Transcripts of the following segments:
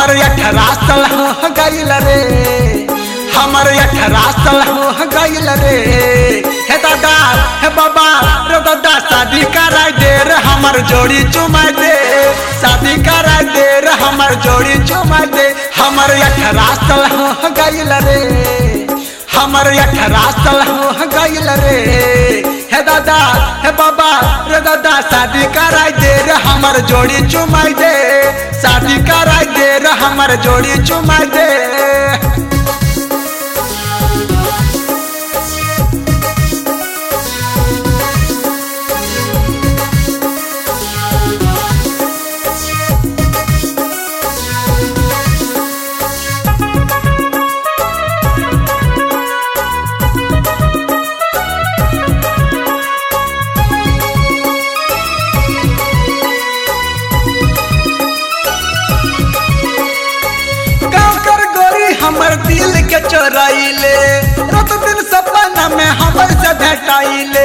हमर अठारह साल हो गईल रे हमर अठारह साल हो गईल रे हे दादा हे बाबा रे दादा शादी कराय दे रे हमर जोड़ी चुमा दे शादी कराय दे रे हमर जोड़ी चुमा दे हमर अठारह साल हो गईल रे हमर अठारह साल हो गईल रे हे दादा हे बाबा रे दादा शादी कराय दे रे हमर जोड़ी चुमाई दे शादी कराय दे रे हमर जोड़ी चुमाई दे गाँव कर गोरी हमर दिल के चोराइले रात दिन सपना में हमर से भेटाइले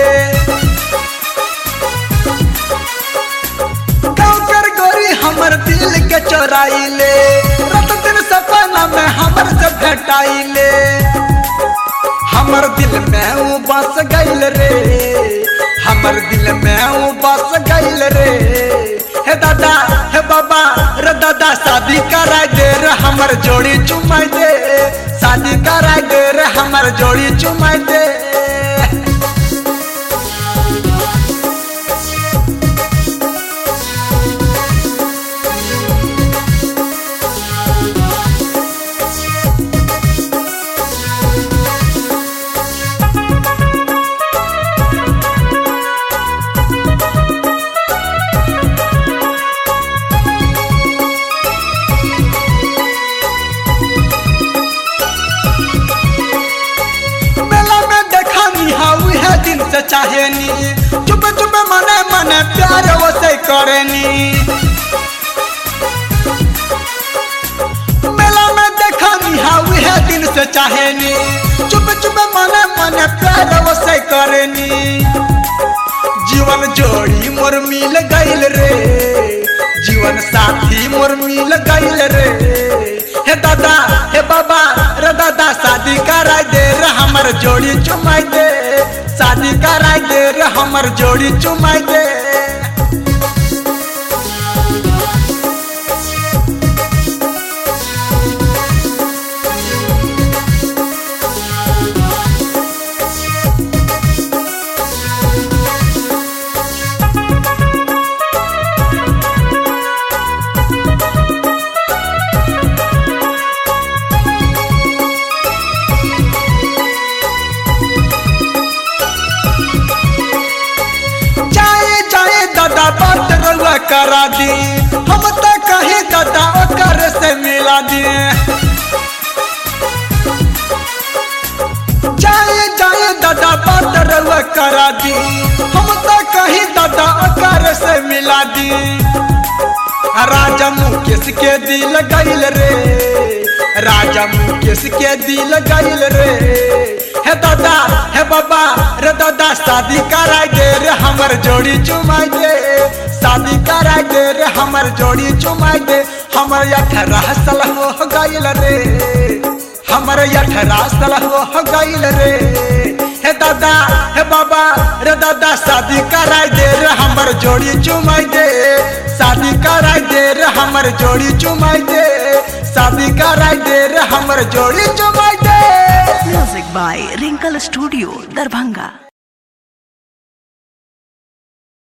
गाँव कर गोरी हमर दिल के चोराइले रात दिन सपना में हमर से भेटाइले हमर दिल में ऊ बस गइल रे हमर दिल में ऊ बस गइल रे हे दादा हे बाबा रे दादा शादी कराय दे रे हमर जोड़ी चुमाई दे शादी कराय दे रे हमर जोड़ी चुमाई दे मेला में देखनी हाउ है दिन से चाहेनी चुप चुप मने मने प्यार वो से करेनी मेला में देखनी हाउ है दिन से चाहेनी चुप चुप मने मने प्यार वो से करेनी जीवन जोड़ी मोर मिल गइल रे जीवन साथी मोर मिल गइल रे हे दादा हे बाबा रे दादा शादी कराय दे रे हमर जोड़ी चुमाई दे शादी कराय दे रे हमर जोड़ी चुमाई दे जाए जाए दादा बात रउआ करा दी हम तो कहे दादा ओकर से मिला दी जाए जाए दादा बात रउआ करा दी हम तो कहे दादा ओकर से मिला दी राजा मुकेश के दिल गइल रे राजा मुकेश के दिल गइल रे हे दादा हे बाबा रे दादा शादी कराय दे रे हमर जोड़ी चुमाई दे शादी कराय दे रे हमर जोड़ी चुमाई दे हमर अठारह साल हो गइल रे हमर अठारह साल हो गइल रे हे दादा हे बाबा रे दादा शादी कराय दे रे हमर जोड़ी चुमाई दे शादी कराय दे रे हमर जोड़ी चुमाई दे शादी कराय दे रे हमर जोड़ी चुमाई दे Music by Wrinkle Studio, Darbhanga.